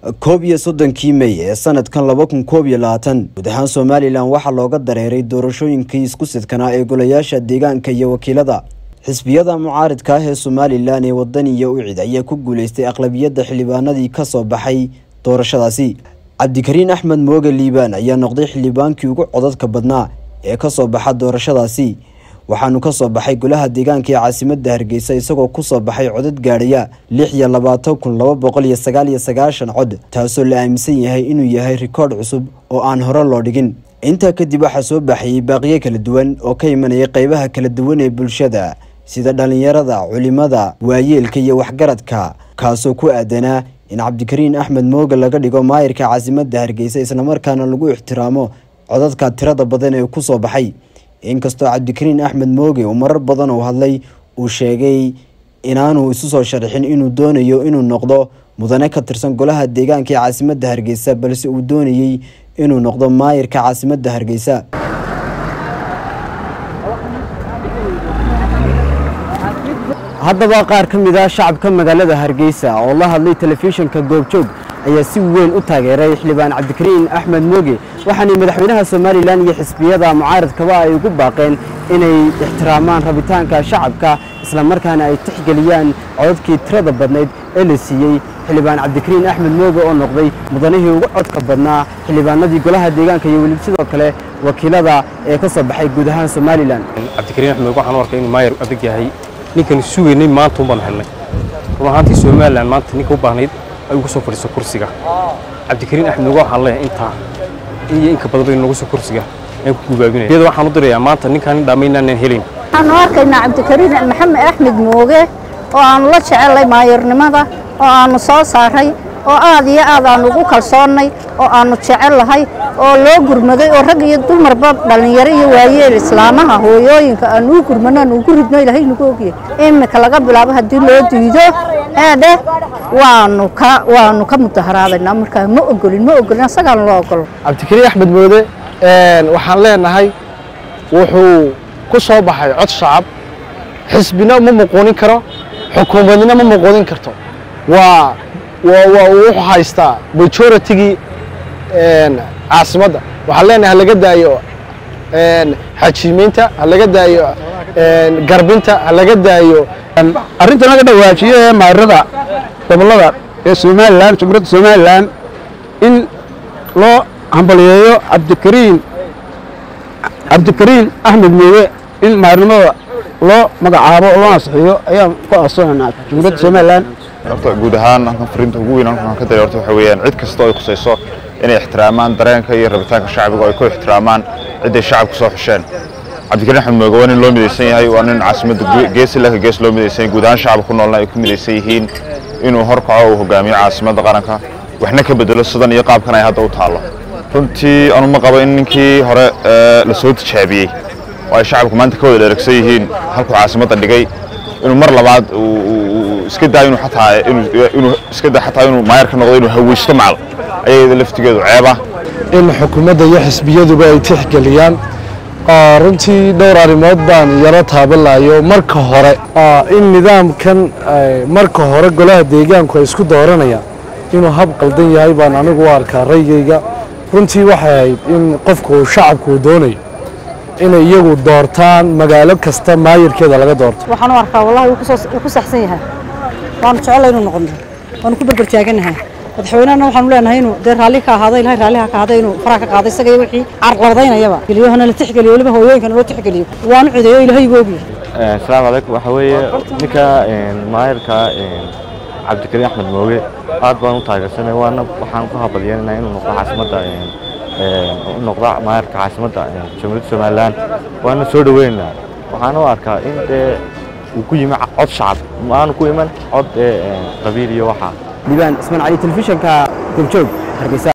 koob iyo soddonkii mey ee sanadkan laba kun koob iyo labaatan guud ahaan somalilan waxaa looga dareeray doorashooyinkii isku sidkanaa ee golayaasha deegaanka iyo wakiilada xisbiyada mucaaridka ah ee somalilan ee wadan iyo ucid ayaa ku guuleystay aqlabiyadda xildhibaanadii kasoo baxay doorashadaasi cabdikariin axmed mooge liibaan ayaa noqday xildhibaankii ugu codadka badnaa ee kasoo baxa doorashadaasi waxaanu kasoo baxay golaha deegaanka ee caasimada hargeysa isagoo kusoo baxay codad gaadhaya lix iyo labaatan kun laba boqol iyo sagaal iyo sagaashan cod taasoo la aaminsan yahay inuu yahay rikoodh cusub oo aan hore loo dhigin intaa kadib waxaa soo baxayay baaqiyo kala duwan oo ka imanaya qeybaha kala duwan ee bulshada sida dhalinyarada culimada waayeelka iyo waxgaradka kaasoo ku aadanaa in cabdikariin axmed mooge laga dhigo maayirka caasimada hargeysa islamarkaana lagu ixtiraamo codadka tirada badan ee kusoo baxay inkastoo cabdikariin axmed mooge uu marar badan uu hadlay uu sheegay inaanu isu soo sharixin inuu doonayo inuu noqdo mudane ka tirsan golaha deegaanka ee caasimada hargeysa balse uu doonayey inuu noqdo maayirka caasimada hargeysa haddaba qaar ka mid ah shacabka magaalada hargeysa oo la hadlay telefishinka goobjoog ayaa si weyn u taageeray xildhibaan cabdikariin axmed mooge waxaanay madaxweynaha somalilan iyo xisbiyada mucaaradkaba ay ugu baaqeen inay ixtiraamaan rabitaanka shacabka islamarkaana ay tixgeliyaan codadkii tirada badnayd ee la siiyey xildhibaan cabdikariin axmed mooge oo noqday mudanihii ugu codka badnaa xildhibaanadii golaha deegaanka iyo weliba sidoo kale wakiilada ee ka soo baxay guud ahaan somalilan cabdikariin axmed mooge waxaan u arkay inuu maayar adag yahay ninkan sugaynay maanta un baan helnay run ahaantii somalilan maanta ninka u baahnayd ay ugu soo fadhiiso kursiga cabdikariin axmed mooge waxaan leeyahay intaa iyo inka badan bay noogu soo kursiga aan ku gubaabinaya iyada waxaan u dirayaa maanta ninkaan in dhammaynaanan helayn waxaanu arkaynaa cabdikariin maxamed axmed mooge oo aanu la jecelnay maayarnimada oo aanu soo saaray oo aad iyo aad aanu ugu kalsoonnay oo aanu jecellahay oo loo gurmaday oo rag iyo dumarba dhallinyaro iyo waayeel islaamaha hooyooyinka aanu u gurmano aanu ugu ridno ilaahay nagu ogyahay iminka laga bilaabo haddii loo diido eedheh waanu ka waanu ka mudaharaadaynaa markaa ma ogolin ma ogolin asagaan loo ogolo cabdikariin axmed moode waxaan leenahay wuxuu ku soo baxay cod shacab xisbina ma muquunin karo xukuumadna ma muquunin karto waa wuxuu haystaa majoritygii caasimadda waxaan leenahay halaga daayo xajiimeynta halaga daayo garbinta halaga daayo arrinta naga dhawaajiyo ee maarada gobollada ee somalilan jumhuuriyadda somalilan in loo hambaliyeeyo cabdikariin cabdikariin axmed mooge in maarnimada loo magacaabo oo loo ansixiyo ayaan ku aasoonanaa jumhuuriyadda somalilan horta guud ahaan halkan fariinta ugu weyn halkan ka daray horta waxa weeyaan cid kasta oo ay khusayso inay ixtiraamaan dareenka iyo rabitaanka shacbiga oo ay ku ixtiraamaan ciday shacabku soo xusheen cabdikariin axmed mooge waa nin loo midaysan yahay waa nin caasimadda gees ilaka gees loo midaysan yahay guud ahaan shacabka ku noolna ay ku midaysan yihiin inuu horkaco uu hogaamiyo caasimadda qaranka waxna ka bedelo sidan iyo qaabkan ay hadda u taallo runtii anu ma qabo in ninkii hore la soo tijaabiyey oo ay shacabku maanta ka wada dheregsan yihiin halkuu caasimadda dhigay inuu mar labaad iska daa inuu xataa inuu iska daa xataa inuu maayar ka noqdo inuu haweysto macal ayada laftigeedu ceeba in xukuumadda iyo xisbiyaduba ay tixgeliyaan runtii dhowr arrimood baan yaro taabalayo marka hore in nidaamkan marka hore golaha deegaanku ay isku dooranayaan inuu hab qaldan yahay baan anigu u arkaa raygayga runtii waxay ahayd in qofku shacabku uu doonayo inay iyagu doortaan magaalo kasta maayirkeeda laga doorto waxaan u arkaa wallahi wuu ku saxsan yahay waanu jecellay inuu noqono waanu ku berber taaganahay madaxweynehana waxaanu leenahay inuu dee raalli ka ahaado ilahay raalliha ka ahaaday inuu faraha ka qaaday isaga iyo wixii carqaladaynayaba geliyohana la tixgeliyo weliba hooyooyinkana loo tixgeliyo waanu cideeyo ilahay igu ogyahay asalaamu calaykum waxaa weeye ninka maayirka cabdikariin axmed mooge aad baan u taageersanay waana waxaan ku habalyeynanaa inuu noqdo caasimadda u noqdo maayirka caasimadda jamhuuriyadda somalilan waana soo dhaweynaynaa waxaan u arkaa in dee uu ku yimi cod shacab maanu ku iman cod qabiil iyo waxaa liibaan ismaan cali telefishinka goobjoog hargeysa